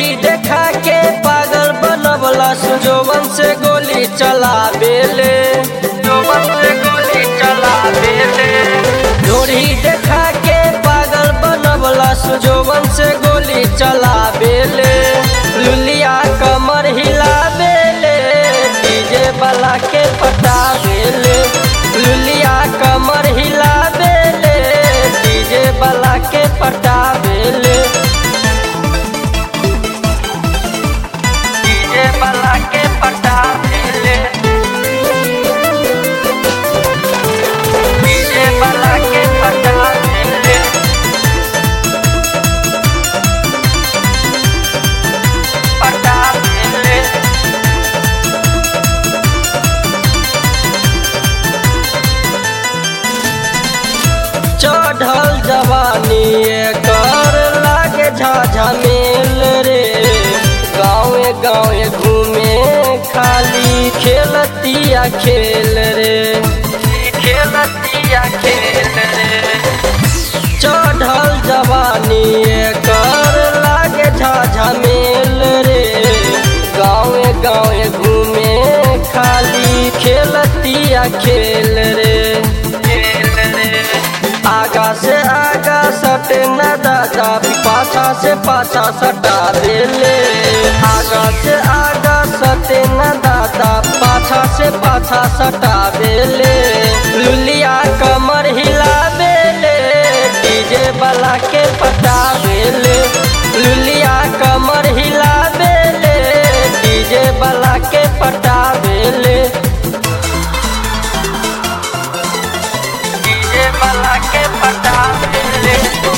ढोढ़ी देखा के पागल बनवला सुजोवन से गोली चला बेले जोवन से गोली चला बेले ढोढ़ी देखा के पागल बनवला सुजोवन से गोली चला बेले लुलिया कमर हिला बेले डीजे वाला के पटा बेले लुलिया कमर हिला बेले डीजे वाला के पटा बेले डीजे वाला के पटा बेले डीजे वाला के पटा बेले पटा बेले चढ़ल जवानी कर लागे झाझा मेल रे गाँवे गाँवे घूमे खाली खेलतिया खेल रे खेलतिया खेल रे चढ़ल जवानी कर लागे झाझा मेल रे गाँवे गाँवे घूमे खाली खेलतिया खेल रे खेल रे आगा से आगा सटे न दादा पाछा से पाछा सटा देले आगा से आगा सटे न दादा पाछा से पाछा सटा देले लुलिया कमर हिला देले डीजे वाला के पटा देले लुलिया कमर हिला देले डीजे वाला के पटा देले डीजे वाला के पटा देले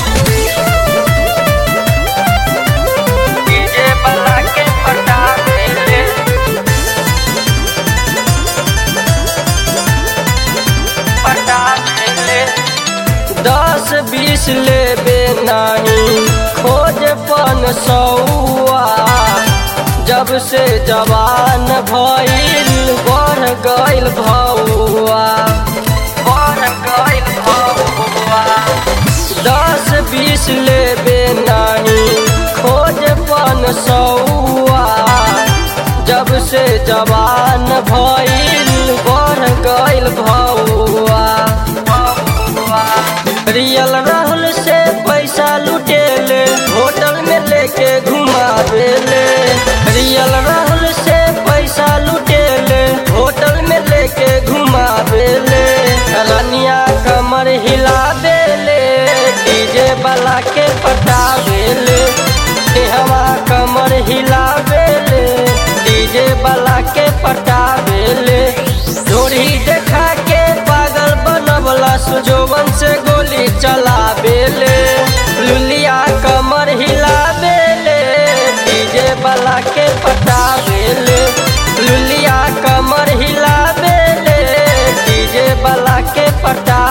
डीजे वाला के पटा देले पटा देले दस बीस लेबे नहीं खोज पन सौआ जब से जवान भइल बढ़ गइल भौआ बढ़ गइल भौआ दस बीस लेबे नहीं खोज पन सौआ जब से जवान भइल बढ़ गइल भौआ रियल राहुल से पैसा लुटेले होटल में लेके घुमावेले रियल राहुल से पैसा लुटेले होटल में लेके घुमावेले रनिया कमर हिला देले डीजे वाला के पटावेले हवा कमर हिलावेले डीजे वाला के पटावेले ढोरी देखा के पागल बनवला सुजोवन से गोली चला बेले लुलिया कमर हिला बेले डीजे वाला के पटा बेले लुलिया कमर हिला बेले डीजे वाला के पटा